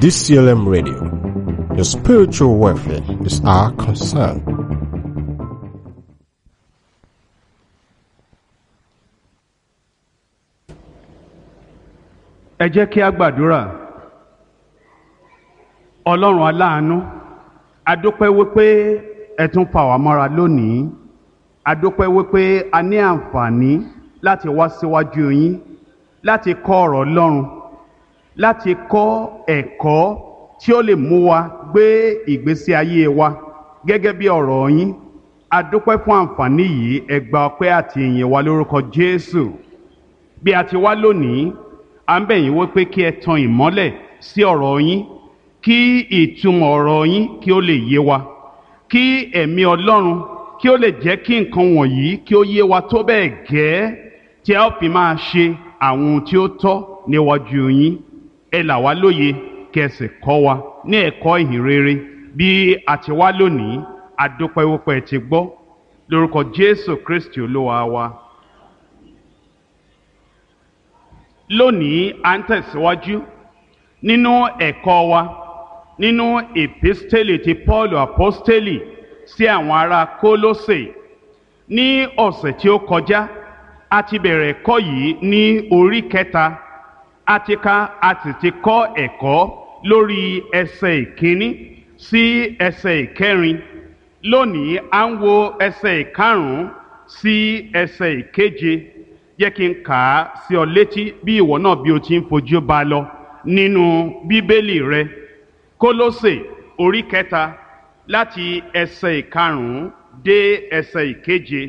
DCLM Radio. Your spiritual welfare is our concern. ẹ jẹ́ kí a gbàdúrà ọlọ́run aláàánú adúpẹ́ wípé ẹ tún fà wá mọ́ra lónìí adúpẹ́ wípé a ní àǹfààní láti wá síwájú yín láti kọ́ ọ̀rọ̀ ọlọ́run láti kọ́ ẹ̀kọ́ tí ó lè mú wa gbé ìgbésí ayé wa gẹ́gẹ́ bí ọ̀rọ̀ yín adúpẹ́ fún àǹfààní yìí ẹ gba ọpẹ́ àti ìyìn wa lórúkọ jésù bí a ti wá lónìí à ń bẹ̀ yín wípé kí ẹ tan ìmọ́lẹ̀ sí ọ̀rọ̀ yín kí ìtumọ̀ ọ̀rọ̀ yín kí ó lè yé wa kí ẹ̀mí ọlọ́run kí ó lè jẹ́ kí nǹkan wọ̀nyí kí ó yé wa tó bẹ́ẹ̀ gẹ́ tí a ó fi máa ṣe àwọn ohun tí ó tọ́ níwájú yín ẹ là wá lóye kí ẹ sì kọ́ wa ní ẹ̀kọ́ ìhìn rere bí a ti wá lónìí adúpẹ́ wípé ẹ ti gbọ́ lórúkọ jésù kristi olúwa wa. lónìí à ń tẹ̀síwájú nínú ẹ̀kọ́ wa nínú èpísítélì ti paul apostoli sí àwọn ará kólósè ní ọ̀sẹ̀ tí ó kọjá a ti bẹ̀rẹ̀ ẹ̀kọ́ yìí ní orí kẹta a ti ka a sì ti kọ́ ẹ̀kọ́ lórí ẹsẹ̀ ìkíní sí ẹsẹ̀ ìkẹrin lónìí à ń wo ẹsẹ̀ ìkarùn-ún sí ẹsẹ̀ ìkeje jẹ́ kí n kà á sí ọ létí bí ìwọ náà bí o ti ń fojú ba lọ nínú bíbélì rẹ kólósè orí kẹta láti ẹsẹ̀ ìkarùn-ún dé ẹsẹ̀ ìkeje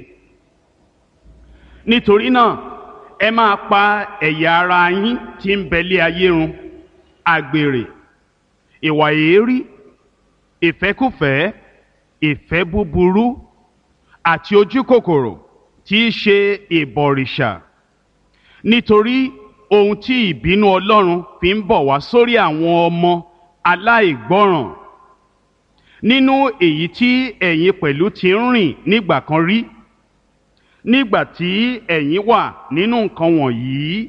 nítorí náà ẹ máa pa ẹ̀yà ara yín tí ń bẹ̀lẹ̀ ayé run àgbèrè ìwà èérí ìfẹ́kùfẹ́ ìfẹ́ búburú àti ojú kòkòrò tí í ṣe ìbọ̀rìṣà nítorí ohun tí ìbínú ọlọ́run fi ń bọ̀ wá sórí àwọn ọmọ aláìgbọ́ràn nínú èyí tí ẹ̀yin pẹ̀lú ti ń rìn nígbà kan rí nígbà tí ẹ̀yin wà nínú nǹkan wọ̀nyí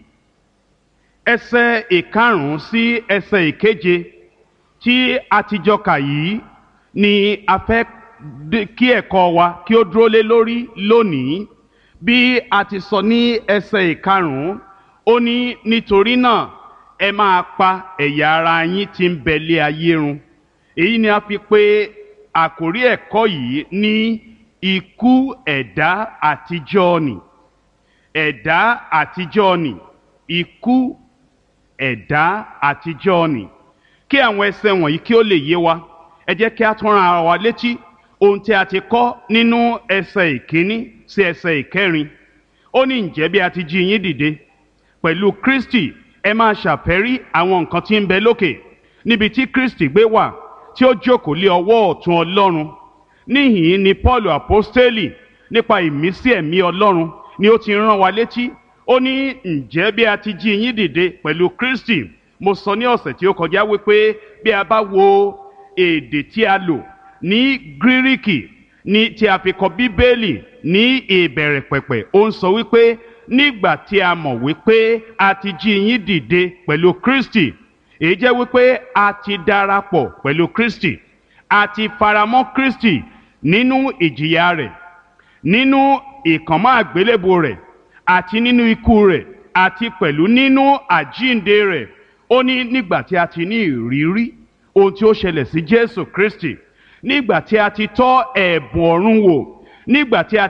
ẹsẹ̀ ìkarùn-ún sí ẹsẹ̀ ìkeje tí a ti jọ kà yìí ni a fẹ́ kí ẹ̀kọ́ wa kí ó dúró lé lórí lónìí bí a ti sọ ní ẹsẹ̀ ìkarùn-ún ó ní nítorí náà ẹ máa pa ẹ̀yà ara yín tí ń bẹ̀lẹ̀ ayé run èyí ni a fi pè àkórí ẹ̀kọ́ yìí ní ikú ẹ̀dá àtijọ́ nì ẹ̀dá àtijọ́ nì ikú ẹ̀dá àtijọ́ nì kí àwọn ẹsẹ̀ wọ̀nyí kí ó lè yé wa ẹ jẹ́ kí a tún ra ara wa létí ohun tí a ti kọ́ nínú ẹsẹ̀ ìkíní sí ẹsẹ̀ ìkẹrin ó ní ǹjẹ́ bí a ti jí yín dìde pẹ̀lú kristi ẹ máa ṣàfẹ́rí àwọn nǹkan tí ń bẹ lókè níbi tí kristi gbé wà tí ó jókòó lé ọwọ́ ọ̀tún ọlọ́run níhìn ni paul apostoli nípa ìmísí ẹ̀mí ọlọ́run ni ó ti rán wa létí ó ní ǹjẹ́ bí a ti jí yín dìde pẹ̀lú kristi mo sọ ní ọ̀sẹ̀ tí ó kọjá wípé bí a bá wo èdè tí a lò ní gíríkì ní tí a fi kọ bíbélì ní ìbẹ̀rẹ̀ pẹ̀pẹ̀ ó ń sọ wípé nígbà tí a mọ̀ wípé a ti jí yín dìde pẹ̀lú kristi èyí jẹ́ wípé a ti darapọ̀ pẹ̀lú kristi a ti faramọ́ kristi nínú ìjìyà rẹ̀ nínú ìkànmọ́ àgbélébò rẹ̀ àti nínú ikú rẹ̀ àti pẹ̀lú nínú àjínde rẹ̀ ó ní nígbà tí a ti ní ìrírí ohun tí ó ṣẹlẹ̀ sí jésù kristi nígbà tí a ti tọ́ ẹ̀bùn ọ̀run wò nígbà tí a